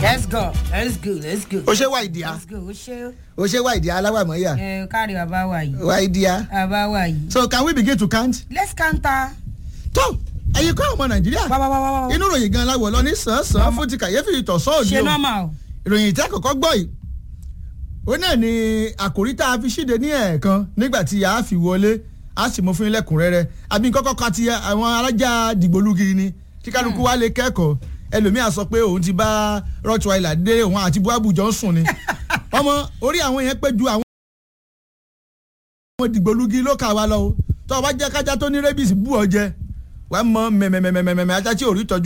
let's go let's go let's go. o ṣe wá ìdíyà let's go o ṣe o ṣe wá ìdíyà aláwàmọ́yà ẹ kárí bàbá wa yìí wá ìdíyà. bàbá wa yìí. so can we begin to count. let's counter. tó ẹ̀yin kọ́ ọmọ nàìjíríà wá wá wá wá wá. inú ròyìn gan láwọ̀ lọ ní sàn-án fún ti kàyéfì ìtọ̀sọ́ òde ṣe o normal o. ìròyìn tí àkọ́kọ́ gbọ́ yìí ó náà ni àkòrí tá a fi ṣíde ní ẹ̀ẹ̀kan nígbà tí a fi wọlé a sì mú fún lẹ́kùnrẹ́rẹ́ àbí kọ́kọ́ ka ti àwọn alájà dìgbòlugi ni kí kálukú wa lè kẹ́kọ̀ọ́ ẹlòmíà sọ pé òun ti bá rottweiler dé òun àti buabu jọ ń sùn ni ọmọ orí àwọn yẹn pé ju àwọn àwọn dìgbòlugi ló kà wá lọ o tó o bá jẹ́ kájá tó ní rébìsì bú ọ jẹ wàá mọ mẹ̀mẹ̀mẹ̀mẹ̀mẹ̀ ajá tí ò rí tọ́jú